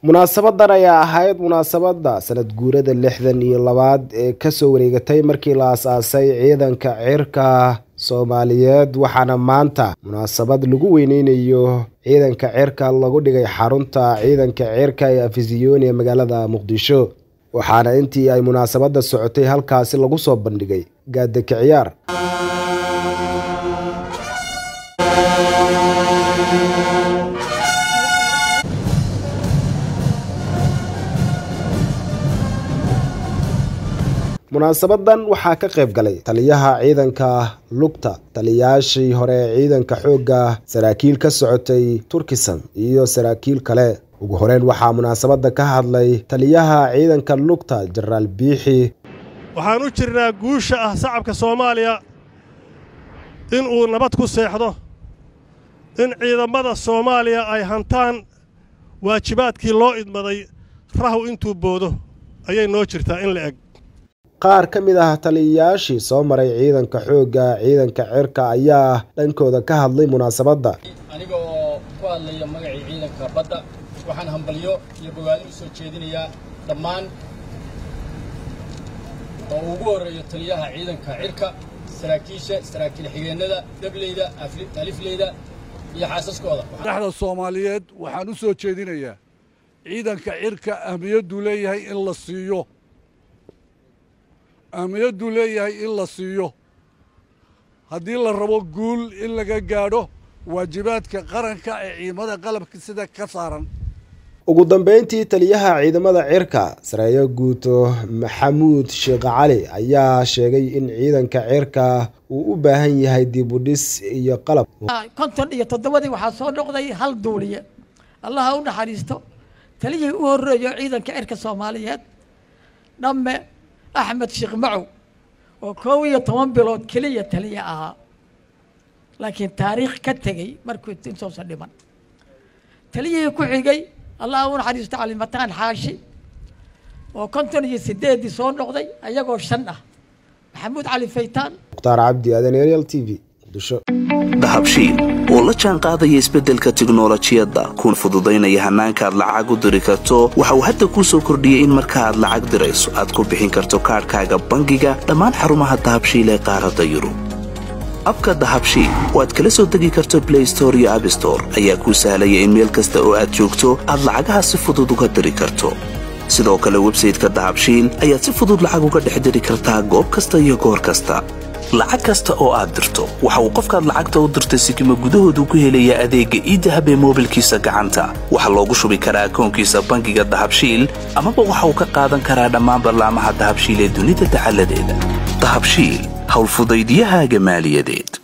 munaasabadan ayaa ahayd munaasabada sanad guurada lixdan iyo labaad ee kasoo wareegatay markii la aas-aasay ciidanka cirka soomaaliyeed waxaana maanta munaasabad lagu weyneynayo ciidanka cirka lagu dhigay xarunta ciidanka cirka ee afisiyoni ee magaalada muqdisho waxaana intii ay munaasabada socotay halkaasi lagu soo bandhigay gaadaka ciyaar munaasabadan waxaa ka qayb galay taliyaha ciidanka lugta taliyayaashii hore ee ciidanka xoogga saraakiil ka socotay turkisan iyo saraakiil kale ugu horeyn waxaa munaasabada ka hadlay taliyaha ciidanka lugta jenaraal biixi waxaan u jirnaa guusha ah shacabka soomaaliya in uu nabad ku seexdo in ciidammada soomaaliya ay hantaan waajibaadkii loo idmaday rahu intuu boodo ayay noo jirtaa in la eg qaar ka mid ah taliyayaashii soo maray ciidanka xoogga ciidanka cirka ayaa dhankooda ka hadlay munaasabadda aniga oo ku hadlaya magacii ciidanka badda waxaan hambalyo iyo bogaadin u soo jeedinayaa dhammaan oo ugu horreeyo taliyaha ciidanka cirka saraakiisha saraakiil xigeennada dableyda alifleyda iyo xaasaskooda madaxda soomaaliyeed waxaan u soo jeedinayaa ciidanka cirka ahmiyadduu leeyahay in la siiyo ahmiyadduu leeyahay in la siiyo haddii la rabo guul in laga gaadho waajibaadka qaranka ee ciidamada qalabka sida ka saaran ugu dambeyntii taliyaha ciidamada cirka sareeyo guuto maxamuud sheekh cali ayaa sheegay in ciidanka cirka uu u baahan yahay dibudhis iyo qalab konton iyo toddobadii waxaa soo noqday hal duuliye allaha u naxariisto taliyihii u horreeyo ciidanka cirka soomaaliyeed dhamme axmed sheekh macow oo koob iyo toban bilood keliya taliya ahaa laakiin taariikh ka tegey markuu intoosa dhiman taliyihii ku xigay allah u naxariisto calimataan xaashi oo konton iyo sideeddii soo noqday ayagoo shan ah maxamuud cali faytaan mukhtaar cabdi aadan arial t v muqdisho dahabshiil oo la jaan qaadaya isbeddelka tiknolojiyadda kuna fududaynaya hannaanka aad lacag u diri karto waxa uu hadda kuu soo kordhiyey in marka aad lacag dirayso aad ku bixin karto kaadhkaaga bangiga dhammaan xarumaha dahabshiil ee qaaradda yurub abka dahabshiil oo aad kala soo degi karto blay store iyo abstore ayaa kuu sahlaya in meel kasta oo aad joogto aad lacagaha si fudud uga diri karto sidoo kale websayteka dahabshiil ayaad si fudud lacag uga dhex diri kartaa goob kasta iyo goor kasta lacag kasta oo aad dirto waxa uu qofkaad lacagta u dirtay sikima gudahoodu ku helayaa adeegga iidahab ee moobilkiisa gacanta waxaa loogu shubi karaa akoonkiisa bangiga dahabshiil amaba waxa uu ka qaadan karaa dhammaan ballaamaha dahabshiil ee dunida dacaladeeda dahabshiil howlfudaydyahaaga maaliyadeed